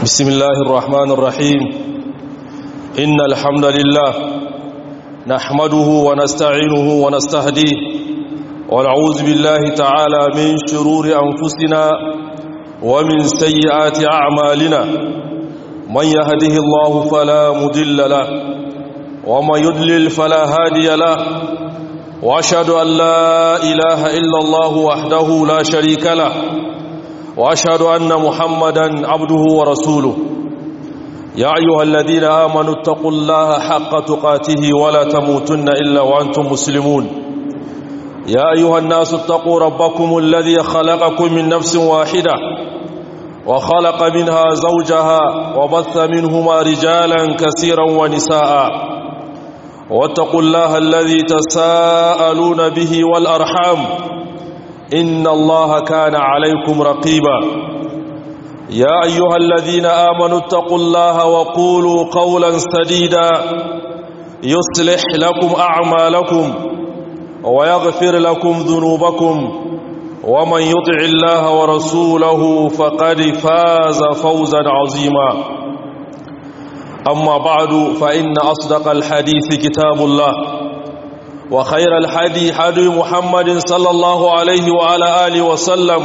بسم الله الرحمن الرحيم إن الحمد لله نحمده ونستعينه ونستهديه ونعوذ بالله تعالى من شرور أنفسنا ومن سيئات أعمالنا من يهده الله فلا مدل له ومن يدلل فلا هادي له وأشهد أن لا إله إلا الله وحده لا شريك له واشهد ان محمدا عبده ورسوله يا ايها الذين امنوا اتقوا الله حق تقاته ولا تموتن الا وانتم مسلمون يا ايها الناس اتقوا ربكم الذي خلقكم من نفس واحده وخلق منها زوجها وبث منهما رجالا كثيرا ونساء واتقوا الله الذي تساءلون به والارحام إن الله كان عليكم رقيبا يا أيها الذين آمنوا اتقوا الله وقولوا قولا سديدا يصلح لكم أعمالكم ويغفر لكم ذنوبكم ومن يطع الله ورسوله فقد فاز فوزا عظيما أما بعد فإن أصدق الحديث كتاب الله وخير الحدي حدي محمد صلى الله عليه وعلى آله وسلم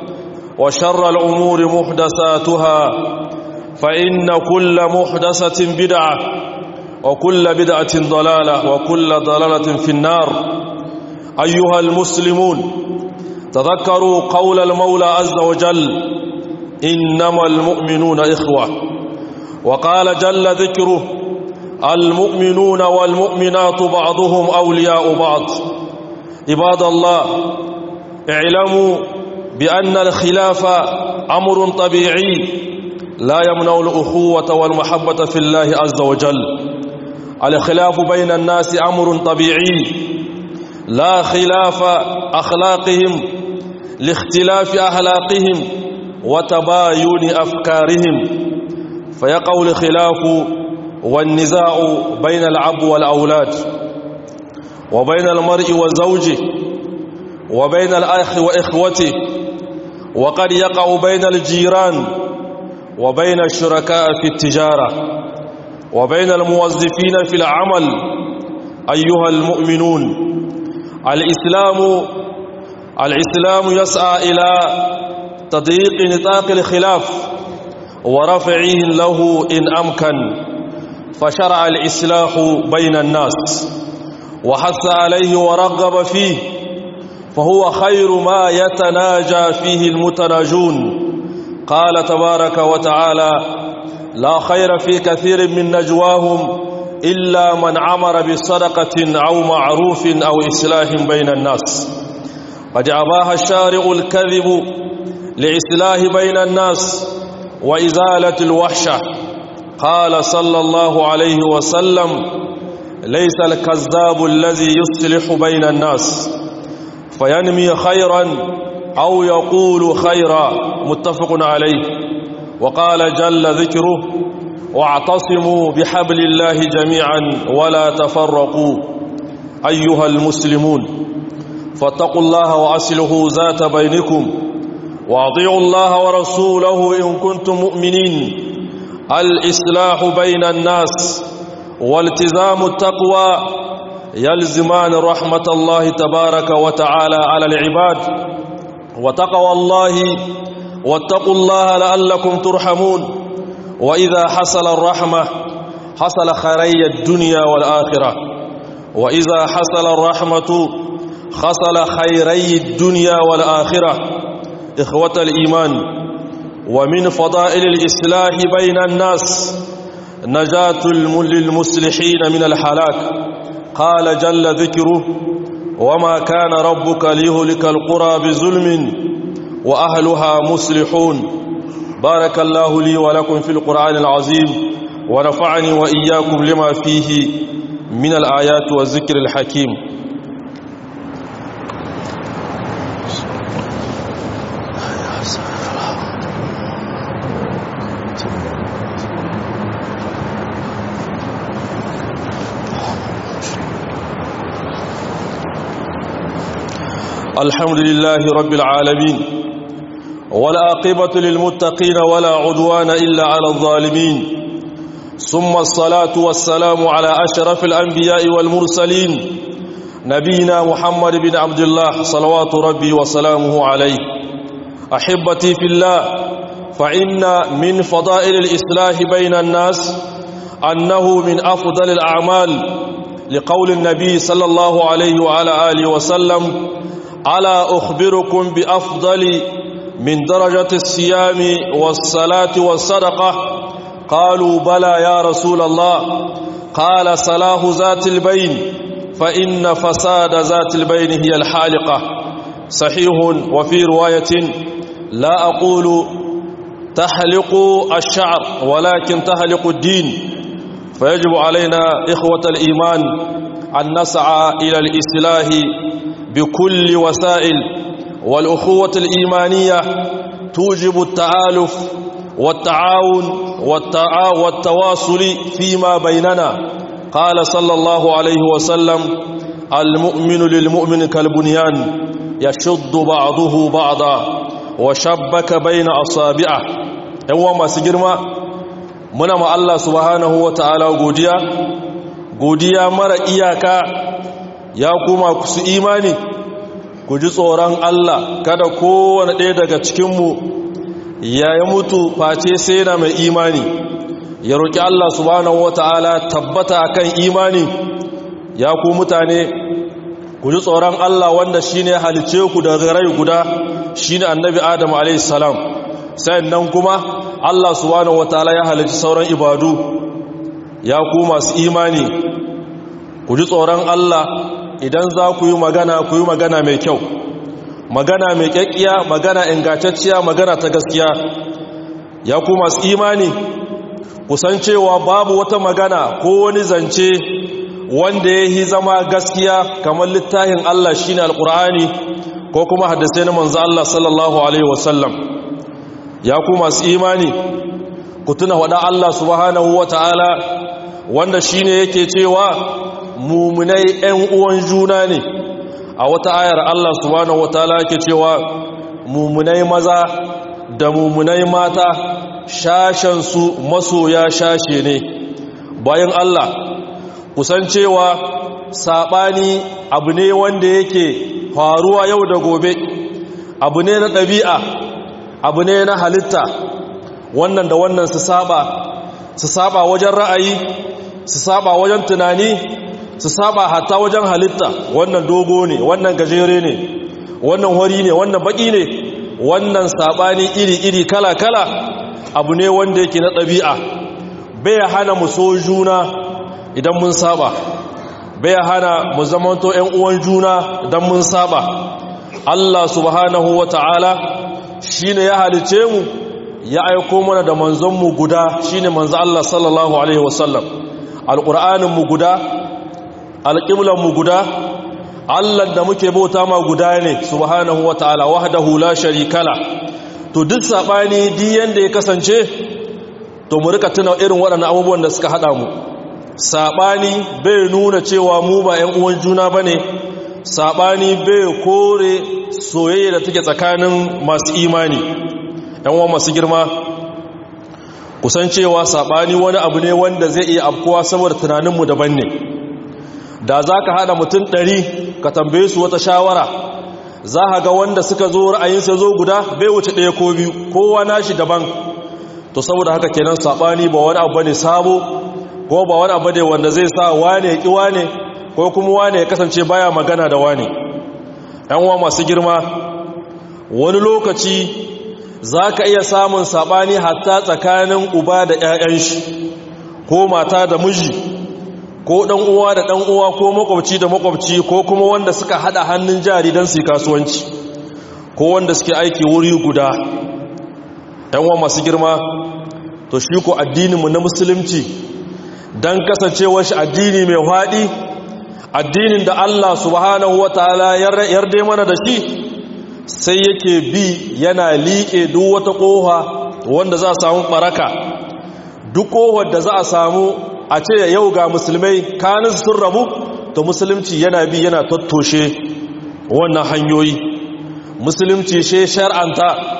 وشر الأمور محدثاتها فإن كل محدثة بدعة وكل بدعة ضلالة وكل ضلالة في النار أيها المسلمون تذكروا قول المولى عز وجل إنما المؤمنون إخوة وقال جل ذكره المؤمنون والمؤمنات بعضهم أولياء بعض عباد الله اعلموا بأن الخلاف أمر طبيعي لا يمنع الأخوة والمحبة في الله عز وجل الخلاف بين الناس أمر طبيعي لا خلاف أخلاقهم لاختلاف أخلاقهم وتباين أفكارهم فيقع الخلاف والنزاع بين العب والأولاد وبين المرء وزوجه وبين الأخ وإخوته وقد يقع بين الجيران وبين الشركاء في التجارة وبين الموظفين في العمل أيها المؤمنون الإسلام الإسلام يسعى إلى تضييق نطاق الخلاف ورفعه له إن أمكن فشرع الإصلاح بين الناس وحث عليه ورغب فيه فهو خير ما يتناجى فيه المتناجون قال تبارك وتعالى لا خير في كثير من نجواهم إلا من عمر بصدقة أو معروف أو إصلاح بين الناس قد أباها الشارع الكذب لإصلاح بين الناس وإزالة الوحشة قال صلى الله عليه وسلم ليس الكذاب الذي يصلح بين الناس فينمي خيرا أو يقول خيرا متفق عليه وقال جل ذكره واعتصموا بحبل الله جميعا ولا تفرقوا أيها المسلمون فاتقوا الله وأصله ذات بينكم واطيعوا الله ورسوله إن كنتم مؤمنين الإصلاح بين الناس والتزام التقوى يلزمان رحمة الله تبارك وتعالى على العباد وتقوى الله واتقوا الله لعلكم ترحمون وإذا حصل الرحمة حصل خيري الدنيا والآخرة وإذا حصل الرحمة حصل خيري الدنيا والآخرة إخوة الإيمان ومن فضائل الإصلاح بين الناس نجاة للمصلحين من الحلاك قال جل ذكره وما كان ربك ليهلك القرى بظلم وأهلها مصلحون بارك الله لي ولكم في القرآن العظيم ونفعني وإياكم لما فيه من الآيات والذكر الحكيم الحمد لله رب العالمين والعاقبة للمتقين ولا عدوان إلا على الظالمين ثم الصلاة والسلام على أشرف الأنبياء والمرسلين نبينا محمد بن عبد الله صلوات ربي وسلامه عليه أحبتي في الله فإن من فضائل الإصلاح بين الناس أنه من أفضل الأعمال لقول النبي صلى الله عليه وعلى آله وسلم ألا أخبركم بأفضل من درجة الصيام والصلاة والصدقة قالوا بلى يا رسول الله قال صلاح ذات البين فإن فساد ذات البين هي الحالقة صحيح وفي رواية لا أقول تحلق الشعر ولكن تحلق الدين فيجب علينا إخوة الإيمان أن نسعى إلى الإصلاح بكل وسائل والأخوة الإيمانية توجب التآلف والتعاون والتواصل فيما بيننا قال صلى الله عليه وسلم المؤمن للمؤمن كالبنيان يشد بعضه بعضا وشبك بين أصابعه يوم ما سجرما muna ma Allah subhanahu wa ta'ala godiya godiya mara iyaka ya kuma ku su imani ku ji tsoron Allah kada kowane ɗaya daga cikinmu ya yi mutu face sai na mai imani ya roƙi Allah subhanahu wa ta'ala tabbata kan imani ya ku mutane ku ji tsoron Allah wanda shi ne halice ku daga rai guda shi ne annabi Adam a.s. nan kuma Allah subhanahu wataala ya halarci sauran ibadu ya ku masu imani ku ji tsoron Allah idan za ku yi magana ku yi magana mai kyau magana mai kyakkiya magana ingantacciya magana ta gaskiya ya ku masu imani kusan cewa babu wata magana ko wani zance wanda ya yi zama gaskiya kamar littafin Allah shine alkur'ani ko kuma hadisai na manzo Allah sallallahu alaihi wasallam ya ku masu imani ku tuna wada Allah subhanahu wa ta'ala wanda shi ne yake cewa mumunai ‘yan uwan juna ne a wata ayar Allah subhanahu wa ta'ala yake cewa mumunai maza da mumunai mata shashensu masoya shashe ne bayan Allah kusan cewa saɓani abu ne wanda yake faruwa yau da gobe abu ne na ɗabi'a abu ne na halitta wannan da wannan su saba su saba wajen ra'ayi su saba wajen tunani su saba hatta wajen halitta wannan dogo ne wannan gajere ne wannan hori ne wannan baki ne wannan sabani iri-iri kala-kala abu ne wanda yake na ɗabi'a bai hana mu so juna idan mun saba bai hana mu zamanto 'yan uwan juna idan mun saba Allah subhanahu wa ta'ala shi ne ya halice mu ya aiko mana da manzonmu guda shi ne manzo Allah sallallahu Alaihi wasallam alƙur'aninmu guda alƙiblanmu guda Allah da muke bauta ma guda ne subhanahu wa ta'ala wahdahu la sharikala to duk saɓani diyan da ya kasance to mu rika tuna irin waɗannan abubuwan da suka haɗa mu saɓani bai nuna cewa mu ba 'yan uwan juna ba ne saɓani bai kore soyayya da take tsakanin masu imani yanwa masu girma kusancewa saɓani wani abu ne wanda zai iya afkuwa saboda tunaninmu daban ne da za ka haɗa mutum ɗari ka tambaye su wata shawara za a ga wanda suka zo ra'ayinsa zo guda bai wuce ɗaya ko biyu kowa nashi daban to saboda haka kenan saɓani ba wani abu ne sabo ko ba wani abu ne wanda zai sa wane ya ƙi wane ko kuma wane ya kasance baya magana da wane yanwa masu girma wani lokaci za ka iya samun saɓani hatta tsakanin uba da 'ya'yan shi ko mata da miji ko ɗan uwa da ɗan uwa ko makwabci da makwabci ko kuma wanda suka haɗa hannun jari don su kasuwanci ko wanda suke aiki wuri guda yanwa masu girma to shi ko addininmu na musulunci don kasancewar shi addini mai haɗi addinin da Allah subhanahu wa ta'ala yarda mana da shi sai yake bi yana liƙe duk wata ƙoha wanda za a samu ɓaraka duk ƙohar da za a samu a ce yau ga musulmai kanin sun rabu to musulunci yana bi yana tattoshe wannan hanyoyi musulunci she shar'anta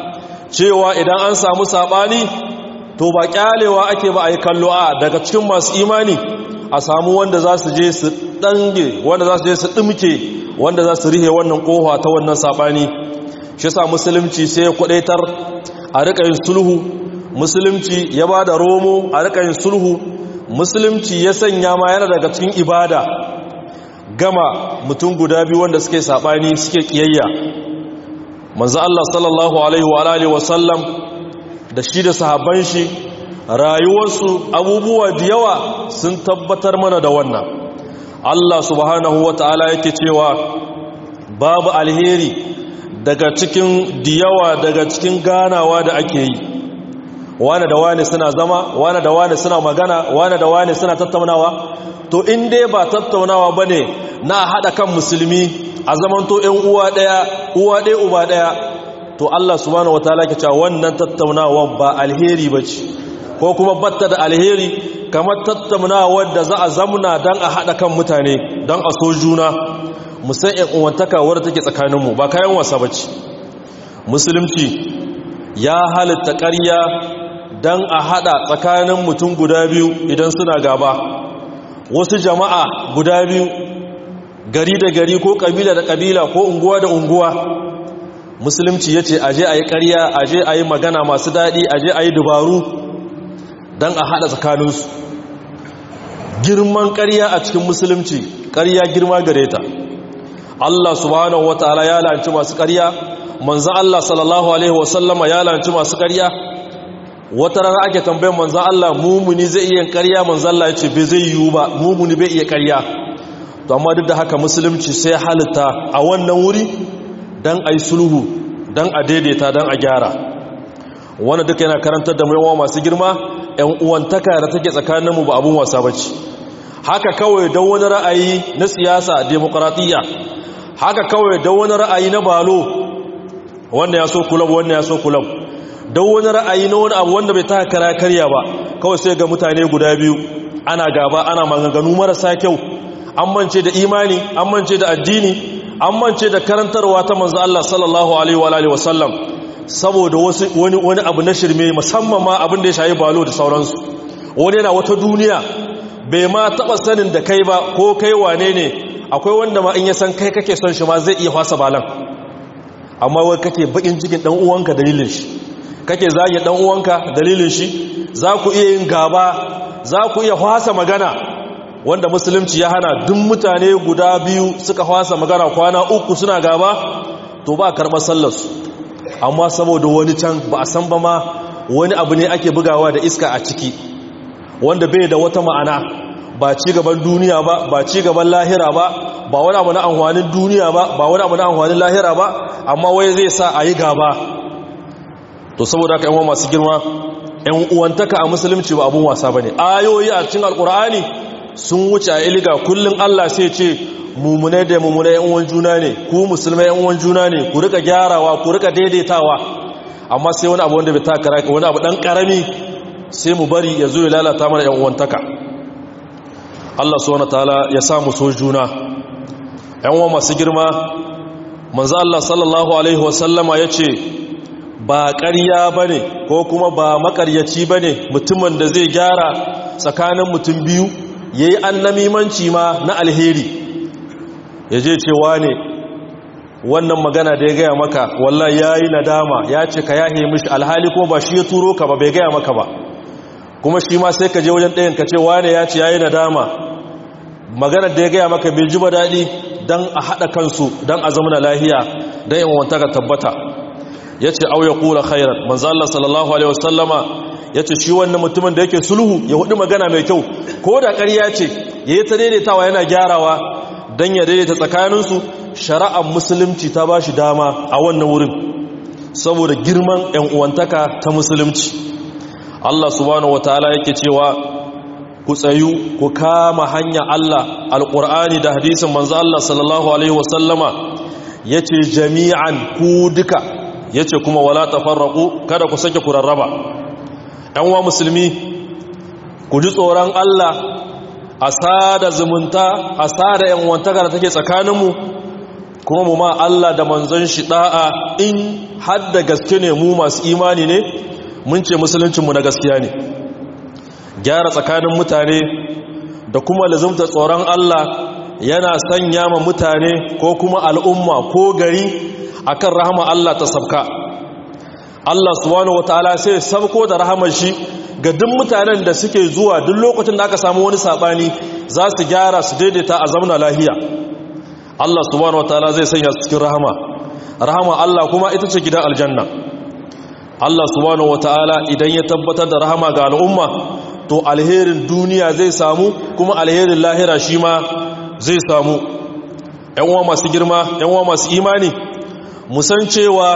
cewa idan an samu saɓani to ba ƙyalewa ake ba a yi kallo a daga cikin masu imani a samu wanda za su je su ɗange wanda za su je su ɗimke wanda za su rihe wannan ƙofa ta wannan saɓani shi sa musulunci sai ya kwaɗaitar a riƙa yin sulhu musulunci ya ba da romo a riƙa yin sulhu musulunci ya sanya ma yana daga cikin ibada gama mutum guda biyu wanda suke saɓani suke ƙiyayya manzo Allah sallallahu alaihi wa alihi wa sallam da shi da sahabban shi rayuwarsu abubuwa da yawa sun tabbatar mana da wannan Allah subhanahu wa ta'ala yake cewa babu alheri daga cikin diyawa daga cikin ganawa da ake yi wane da wane suna zama wane da wane suna magana wane da wane suna tattaunawa to in dai ba tattaunawa ba ne na haɗa kan musulmi a zamanto ‘yan uwa ɗaya uwa ɗaya uba ɗaya to Allah subhanahu wa ta'ala ke cewa wannan tattaunawa ba alheri ba ce ko kuma batta da alheri kamar tattaunawa da za a zamna don a haɗa kan mutane don a so juna musan ‘yan uwantaka wadda take tsakaninmu ba kayan wasa ba ce musulunci ya halitta ƙarya don a haɗa tsakanin mutum guda biyu idan suna gaba wasu jama'a guda biyu gari da gari ko ƙabila da ƙabila ko unguwa da unguwa musulunci ya ce aje a yi ƙarya aje a yi magana masu daɗi aje a yi dubaru don a haɗa tsakaninsu girman ƙarya a cikin musulunci ƙarya girma gare ta Allah subhanahu wa ta'ala ya lanci masu ƙarya manzan Allah sallallahu Alaihi wasallama ya lanci masu ƙarya wata rana ake tambayin manzan Allah mumuni zai iya ƙarya manzan Allah ya ce bai zai yiwu ba mumuni bai iya ƙarya to amma duk da haka musulunci sai halitta a wannan wuri don a yi sulhu don a daidaita don a gyara wanda duka yana karantar da yawa masu girma ‘yan uwantaka da take tsakaninmu ba abin wasa ba ce haka kawai don wani ra'ayi na siyasa demokaratiyya haka kawai don wani ra'ayi na balo wanda ya so kulab wanda ya so kulab don wani ra'ayi na wani abu wanda bai taka kara karya ba kawai sai ga mutane guda biyu ana gaba ana maganganu marasa kyau an mance da imani an mance da addini an mance da karantarwa ta manzo Allah sallallahu alaihi wa alihi wasallam saboda wani wani abu na shirme musamman ma abin da ya shayi balo da sauransu wani yana wata duniya bai ma taba sanin da kai ba ko kai wane ne akwai wanda ma in ya san kai kake son shi ma zai iya fasa balan amma wai kake bakin cikin dan uwanka dalilin shi kake zage dan uwanka dalilin shi za ku iya yin gaba za ku iya fasa magana wanda musulunci ya hana duk mutane guda biyu suka fasa magana kwana uku suna gaba to ba karɓar sallarsu amma saboda wani can ba a san ba ma wani abu ne ake bugawa da iska a ciki wanda bai da wata ma'ana ba ci gaban duniya ba ba ci gaban lahira ba ba wani abu na amfanin duniya ba ba wani abu na amfanin lahira ba amma wai zai sa a yi gaba to saboda haka yan masu girma yan uwantaka a musulunci ba abun wasa ba ne ayoyi a cikin alkur'ani sun wuce a iliga kullum allah sai ce mummunai da mummunai yan uwan juna ne ku musulmai yan uwan juna ne ku rika gyarawa ku rika daidaitawa amma sai wani abu wanda bai takara wani abu dan karami sai mu bari ya zo ya lalata mana yan uwantaka Allah subhanahu wataala ya samu so juna yan uwa masu girma manzo Allah sallallahu alaihi wasallama yace ba ƙarya bane ko kuma ba makaryaci bane mutumin da zai gyara tsakanin mutum biyu yayi annamimanci ma na alheri yaje cewa ne wannan magana da ya gaya maka wallahi yayi nadama ya ce ka yahe mishi alhali ko ba shi ya turo ka ba bai gaya maka ba kuma shi ma sai ka je wajen ɗayan ka ce wane ya ce yayi nadama maganar da ya gaya maka bai ji ba daɗi don a haɗa kansu don a zama lahiya don yin wanta ka tabbata ya ce auya kula khairar manzo Allah sallallahu alaihi wasallama ya ce shi wannan mutumin da yake sulhu ya hudu magana mai kyau ko da ƙarya ce ya yi ta daidaitawa yana gyarawa don ya daidaita tsakaninsu shari'ar musulunci ta ba shi dama a wannan wurin saboda girman 'yan uwantaka ta musulunci Allah subhanahu wataala yake cewa ku tsayu ku kama hanya Allah alqur'ani da hadisin manzo Allah sallallahu alaihi wasallama yace jami'an ku duka yace kuma wala tafarraqu kada ku sake ku rarraba ɗan wa musulmi ku ji tsoron Allah a sada zumunta a sada yan wantaka da take tsakaninmu kuma mu ma Allah da manzon shi da'a in har da gaske ne mu masu imani ne mun ce musuluncinmu na gaskiya ne gyara tsakanin mutane da kuma lazumta tsoron Allah yana sanya ma mutane ko kuma al'umma ko gari akan rahama Allah ta sabka Allah subhanahu wataala sai sabko da rahamar shi ga duk mutanen da suke zuwa duk lokacin da aka samu wani sabani za su gyara su daidaita a zamna lahiya Allah subhanahu wataala zai sanya su cikin rahama rahama Allah kuma ita ce gidan aljanna Allah subhanahu wataala idan ya tabbatar da rahama ga al'umma to alherin duniya zai samu kuma alherin lahira shi ma zai samu uwa masu girma uwa masu imani musan cewa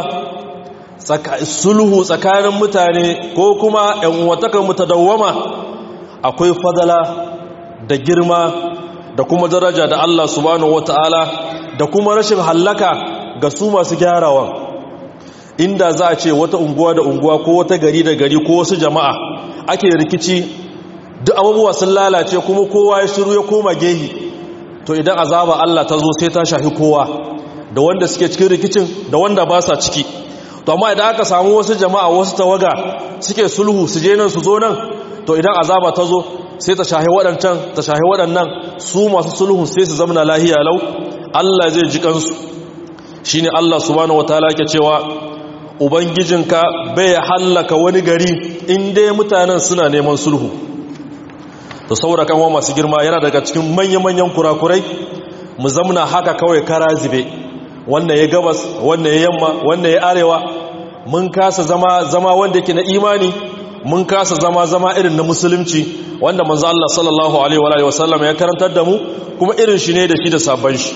sulhu tsakanin mutane ko kuma uwatakan mutadawwama akwai fadala da girma da kuma daraja da Allah subhanahu wataala da kuma rashin hallaka ga su masu gyarawa inda za a ce wata unguwa da unguwa ko wata gari da gari ko wasu jama'a ake rikici duk abubuwa sun lalace kuma kowa ya shiru ya koma gehi to idan azaba Allah ta zo sai ta shafi kowa da wanda suke cikin rikicin da wanda ba sa ciki to amma idan aka samu wasu jama'a wasu tawaga suke sulhu su je nan su zo nan to idan azaba ta zo sai ta shahi waɗancan ta shahi waɗannan su masu sulhun sai su zama lahiya lau Allah zai ji kansu shine Allah subhanahu wataala yake cewa ubangijinka bai hallaka wani gari in dai mutanen suna neman sulhu to saboda kan masu girma yana daga cikin manya-manyan kurakurai mu zamna haka kawai kara zube wannan ya gabas wannan ya yamma wannan ya arewa mun kasa zama zama wanda yake na imani mun kasa zama zama irin na musulunci wanda manzo Allah sallallahu alaihi wa alihi wasallam ya karantar da mu kuma irin shi ne da shi da sabon shi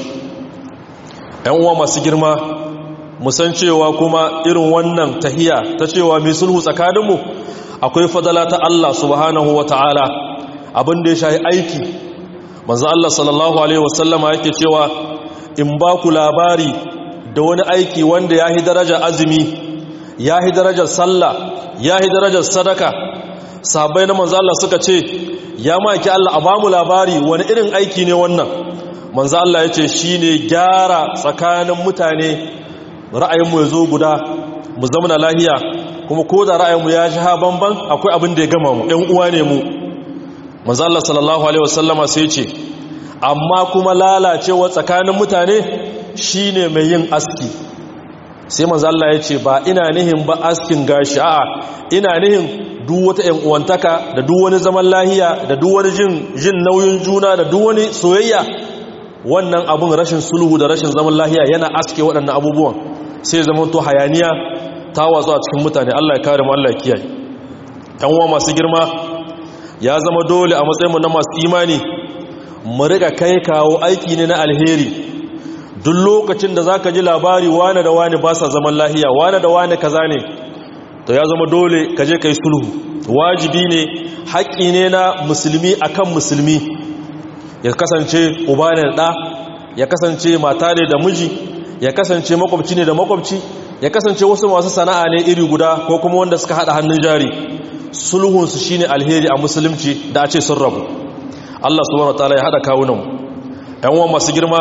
ɗan uwa masu girma musan cewa kuma irin wannan tahiya ta cewa mai sulhu tsakaninmu akwai fadala ta Allah subhanahu wa ta'ala abin da ya shahi aiki manzo Allah sallallahu alaihi wasallama yake cewa in ba ku labari da wani aiki wanda ya yi darajar azumi ya yi darajar sallah ya yi darajar sadaka sahabbai na manzo Allah suka ce ya maki Allah a bamu labari wani irin aiki ne wannan manzo Allah ya ce shine gyara tsakanin mutane ra'ayinmu ya zo guda mu zama lahiya kuma ko da ra'ayinmu ya shi ha banban akwai abin da ya gama mu ɗan uwa ne mu manzo Allah sallallahu alaihi wasallama sai ce amma kuma lalacewa tsakanin mutane shine mai yin aski sai manzo Allah ya ce ba ina nihin ba askin gashi a'a ina nihin duk wata ƴan uwantaka da duk wani zaman lahiya da duk wani jin jin nauyin juna da duk wani soyayya wannan abun rashin sulhu da rashin zaman lahiya yana aske waɗannan abubuwan sai zama to hayaniya ta watsu a cikin mutane Allah ya kare mu Allah ya kiyaye ɗan uwa masu girma ya zama dole a matsayinmu na masu imani mu riga kai kawo aiki ne na alheri duk lokacin da zaka ji labari wane da wane ba sa zaman lahiya wane da wane kaza ne to ya zama dole ka je kai sulhu wajibi ne haƙƙi ne na musulmi akan musulmi ya kasance uba ne da ya kasance mata ne da miji ya kasance makwabci ne da makwabci ya kasance wasu masu sana'a ne iri guda ko kuma wanda suka hada hannun jari sulhunsu shine alheri a musulunci da a ce sun rabu Allah subhanahu wataala ya hada kawunan ƴan uwan masu girma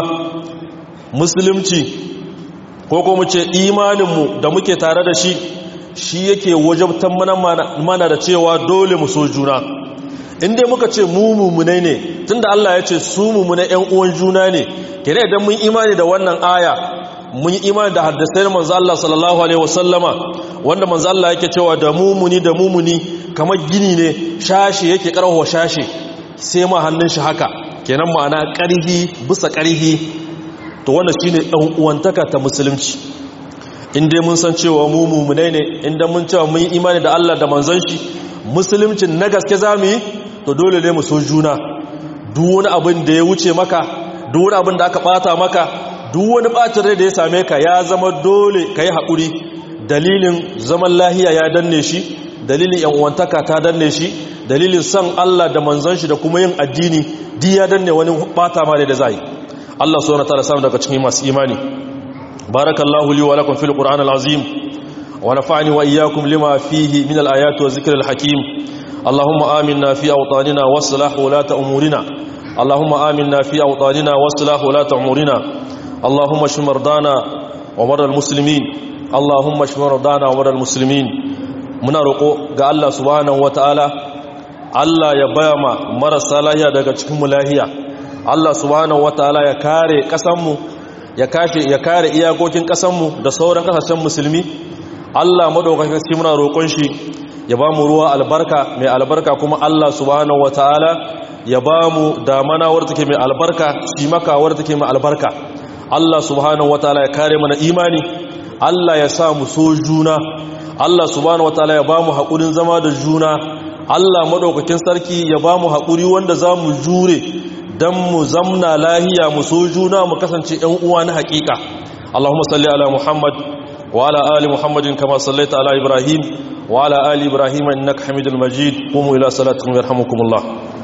musulunci ko kuma ce imaninmu da muke tare da shi shi yake wajabtan mana da cewa dole mu so juna inda muka ce mu mummunai ne tunda Allah ya ce su mummunai ƴan uwan juna ne kene idan mun imani da wannan aya mun yi imani da haddasai manzo Allah sallallahu alaihi wasallama wanda manzo Allah yake cewa da mumuni da mumuni kamar gini ne shashi yake karho shashi sai ma hannun shi haka kenan ma'ana ƙarhi bisa ƙarhi to wannan shine dan uwantaka ta musulunci in dai mun san cewa mu mumunai ne inda mun cewa mun yi imani da Allah da manzon shi musuluncin na gaske zamu yi to dole ne mu so juna duk wani abin da ya wuce maka duk wani abin da aka bata maka duk wani bacin rai da ya same ka ya zama dole ka yi haƙuri dalilin zaman lahiya ya danne shi dalilin yan'uwantaka ta danne shi dalilin son Allah da manzon shi da kuma yin addini di ya danne wani bata ma da zai Allah so na tara samu daga cikin masu imani barakallahu li wa lakum fil qur'an al azim wa nafa'ani wa iyyakum lima fihi min al ayati wa zikril hakim اللهم آمنا في أوطاننا واصلح ولاة أمورنا اللهم آمنا في أوطاننا واصلح ولاة أمورنا اللهم اشف مرضانا ومرضى المسلمين اللهم اشف مرضانا ومرضى المسلمين muna roƙo ga Allah subhanahu wataala Allah ya bayama marasa lahiya daga cikin mu lahiya Allah subhanahu wataala ya kare ƙasanmu ya kashe ya kare iyakokin ƙasanmu da sauran ƙasashen musulmi Allah madaukakin sarki muna roƙon shi ya ba mu ruwa albarka mai albarka kuma Allah subhanahu wataala ya ba mu damana wadda take mai albarka cimaka wadda take mai albarka Allah subhanahu wataala ya kare mana imani Allah ya sa mu so juna Allah subhanahu wataala ya ba mu haƙurin zama da juna Allah madaukakin sarki ya ba mu haƙuri wanda za mu jure don mu zamna lahiya mu so juna mu kasance ‘yan uwa na haƙiƙa Allahumma salli ala Muhammad wa ala ali Muhammadin kama sallaita ala Ibrahim wa ala ali Ibrahim innaka Hamidul Majid qumu ila salatikum yarhamukumullah